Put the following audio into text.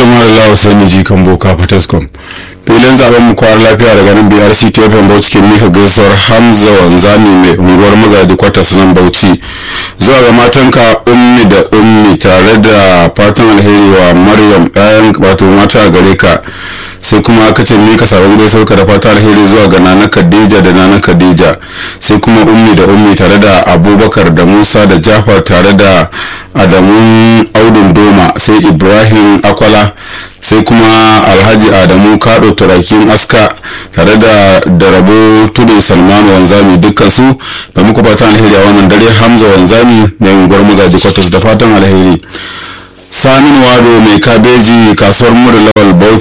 mara lawa sani ji kan boka fataskom filin zaben mu kwar lafiya daga nan brc tfm bauchi ke mika gaisuwar hamza wanzami mai unguwar magaji kwatas nan bauchi zuwa ga matanka ummi da ummi tare da fatan alheri wa maryam ɗayan wato mata gare ka sai kuma aka ce mika sabon gaisuwar ka da fatan alheri zuwa ga nana khadija da nana khadija sai kuma ummi da ummi tare da abubakar da musa da jafar tare da adamun audun doma sai ibrahim akwala sai kuma alhaji adamu kado turakin aska tare da darabo tudu salmanu wanzami dukkan su da muku fatan alheri a wannan dare hamza wanzami mai unguwar magaji kwatas da fatan alheri samin wado mai kabeji kasuwar mura lawal bauchi